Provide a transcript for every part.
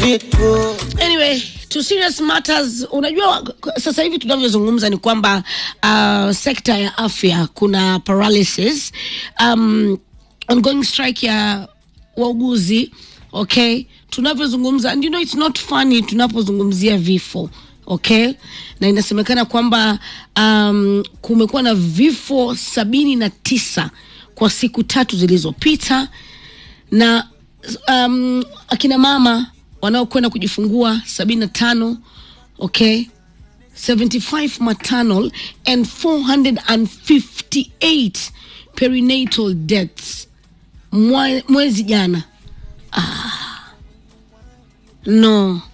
vitu Anyway, to serious matters, unajua sasa hivi tunavyozungumza ni kwamba uh, sekta ya afya kuna paralysis um, ongoing strike ya wauguzi okay tunavyozungumza and you know it's not funny tunapozungumzia vifo okay na inasemekana kwamba um, kumekuwa na vifo sabini na tisa kwa siku tatu zilizopita na um, akina mama wanaokwenda kujifungua sabini na tano okay 75 maternal and 458 perinatal deaths Mwa- mwezi jana ah. no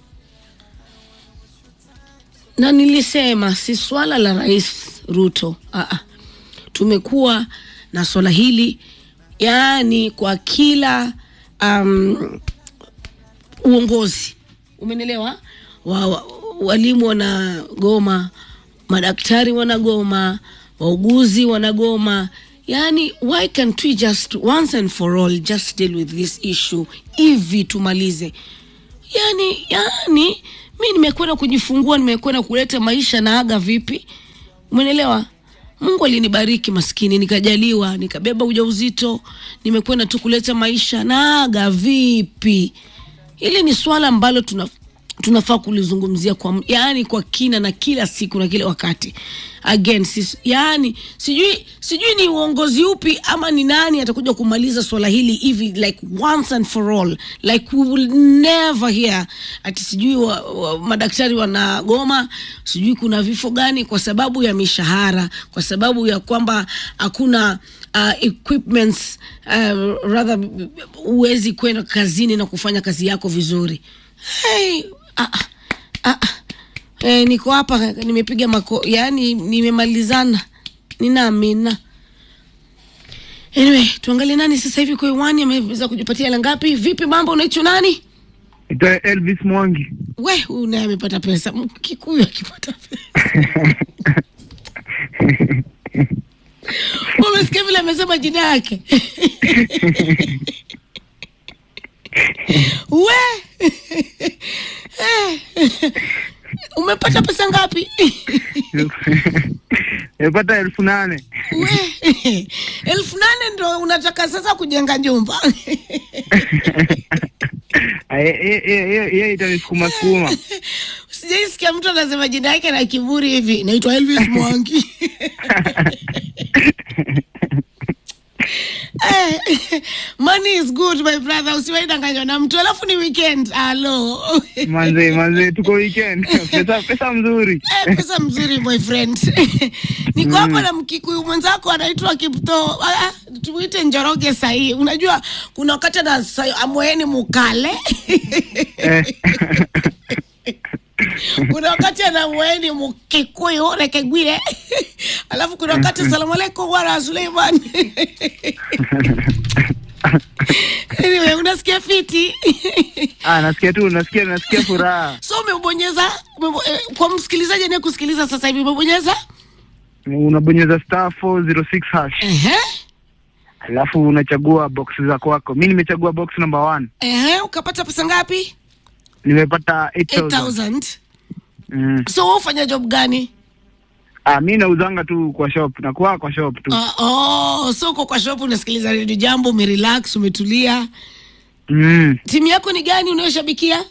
na nilisema si swala la rais ruto ah, ah. tumekuwa na swala hili yaani kwa kila um, uongozi umenelewa wa, wa, walimu wanagoma madaktari wanagoma wauguzi wanagoma yani why can't we just once and for all just deal with this issue hivi tumalize yani yani mi nimekwenda kujifungua nimekwenda kuleta maisha na aga vipi umenelewa mungu alinibariki maskini nikajaliwa nikabeba ujauzito nimekwenda tu kuleta maisha na aga vipi hili ni swala ambalo tuna tunafaa kulizungumzia kwa yaani kwa kina na kila siku na kila wakati again sis, yaani sijui sijui ni uongozi upi ama ni nani atakuja kumaliza swala hili hivi like once and for all like we will never hear ati sijui wa, wa, madaktari wanagoma sijui kuna vifo gani kwa sababu ya mishahara kwa sababu ya kwamba hakuna uh, equipments uh, rather huwezi kwenda kazini na kufanya kazi yako vizuri hey, ah, ah, ah, ah. Eh, niko hapa nimepiga mako yani nimemalizana ninaamina anyway tuangalie nani sasa hivi kwa iwani ameweza kujipatia hela ngapi vipi mambo unaitwa nani Ita Elvis Mwangi. we huyu naye amepata pesa M- kikuyu akipata pesa umesikia vile amesema jina yake we umepata pesa ngapi Nimepata elfu nane. we elfu nane ndo unataka sasa kujenga nyumba Ah, ye- ye- ye- ye- Ye itanisukuma sukuma. sijaisikia mtu anasema jina yake na kiburi hivi naitwa elvis mwangi Eh, money is good my brother usiwaidanganywa na mtu alafu ni weekend alo Manze, manze, tuko weekend. Pesa, pesa mzuri. Eh, pesa mzuri my friend niko hapa na mkikuyu mwenzako anaitwa kipto Ah, ah, tuite njoroge sahii unajua kuna wakati na amweni mukale Eh. kuna wakati anamweni mukikuyu rekegwire alafu kuna wakati asalamu alaikum bwana suleiman anyway unasikia fiti Ah, nasikia tu, nasikia nasikia furaha. so umebonyeza umebo, eh, kwa msikilizaji anaye kusikiliza sasa hivi umebonyeza Unabonyeza star 406 hash. Ehe. Alafu unachagua box za kwako. Mimi nimechagua box number 1. Ehe, ukapata pesa ngapi Nimepata 8000. 8000 Mm. so wewe ufanya job gani Ah, mimi nauzanga tu kwa shop, nakuwa kwa shop tu. uh, oh, so uko kwa shop unasikiliza redio jambo umerelax umetulia Mm. timu yako ni gani unayoshabikia